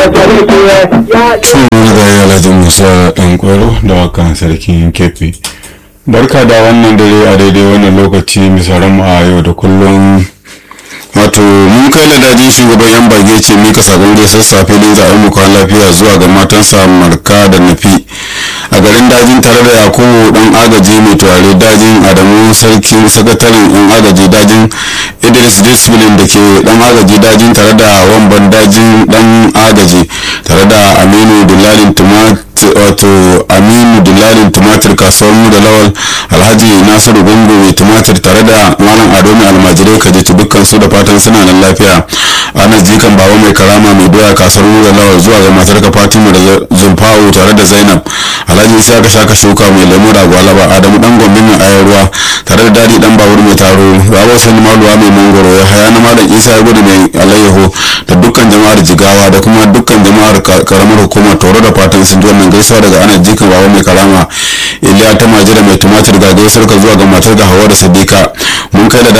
Marigayi Alhaji Musa ɗan kwaro da wakan sarkin kefi. Barka da wannan dare a daidai wannan lokaci misalan mu a yau da kullum. wato mun kai ladajin shugaban yan bage ce mika sabon gaisar safe din zaɓen mu kwan lafiya zuwa ga matansa marka da nafi a garin dajin tare da yakubu dan agaji mai turare dajin adamu sarkin sakataren yan agaji dajin idris discipline da ke dan agaji dajin tare da wamban dajin dan agaji tare da aminu dillalin tumat wato aminu dillalin tumatir kasuwar mu da lawal alhaji nasiru gungu mai tumatir tare da malam ado mai almajirai kajitu dukkan su da fatan suna nan lafiya anas jikan baba mai karama mai doya kasuwar mu da lawal zuwa ga matar ka fatima da zulfawu tare da zainab alhaji isa ka shaka shuka mai lemu da gwalaba adamu dan gombe mai ayar ruwa tare da dadi dan babur mai taro baba sani maluwa mai mangoro ya haya na malam isa ya gudu mai alayyaho da dukkan jama'ar jigawa da kuma dukkan jama'ar karamar hukumar toro da fatan sun ji wannan gaisuwa daga anas jikan baba mai karama iliya ta majira mai tumatir ga gaisuwar ka zuwa ga matar ga hawa da sadika mun kai da